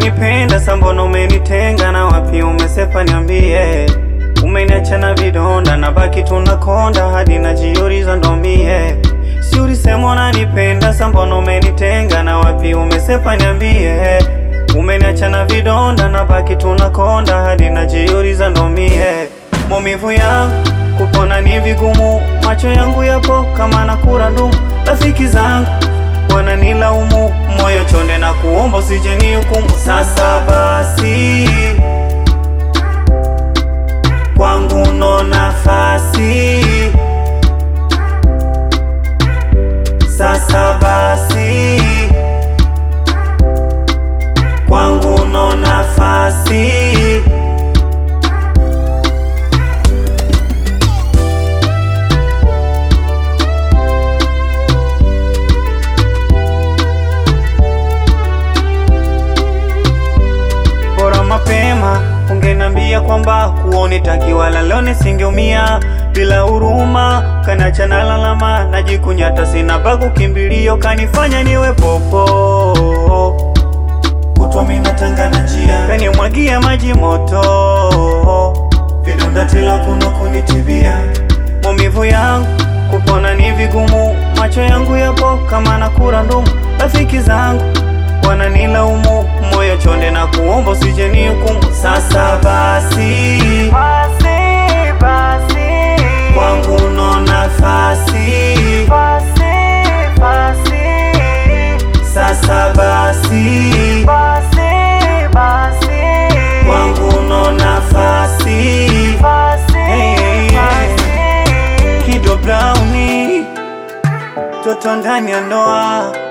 unanipenda sambono umenitenga na wapi umesepa niambie umeniacha na vidonda na baki tunakonda hadi najiuliza ndo mie si ulisema unanipenda sambono umenitenga na wapi umesepa niambie umeniacha na vidonda na baki tunakonda hadi najiuliza ndo mie maumivu yangu kupona ni vigumu macho yangu yapo kama nakura ndumu rafiki zangu wananilaumu moyo chonde na kuomba usije ni hukumu sasa basi kwangu no nafasi sasa basi kwangu no nafasi bora mapema ungenambia kwamba kuoni takiwala leo nisingeumia bila huruma kanacha na lalama najikunyata sina pa kukimbilio kanifanya niwe popo kutwa mina tanga na njia kanimwagia maji moto vidonda tela kuno kunitibia maumivu yangu kupona ni vigumu macho yangu yapo kama nakura ndumu rafiki zangu wananilaumu moyo chonde na kuomba usije ni hukumu sasa basi Basi, basi, kwangu no nafasi basi, basi, sasa basi basi, basi, kwangu no nafasi basi, Hey, hey, hey. basi. Kido Browni toto ndani ya ndoa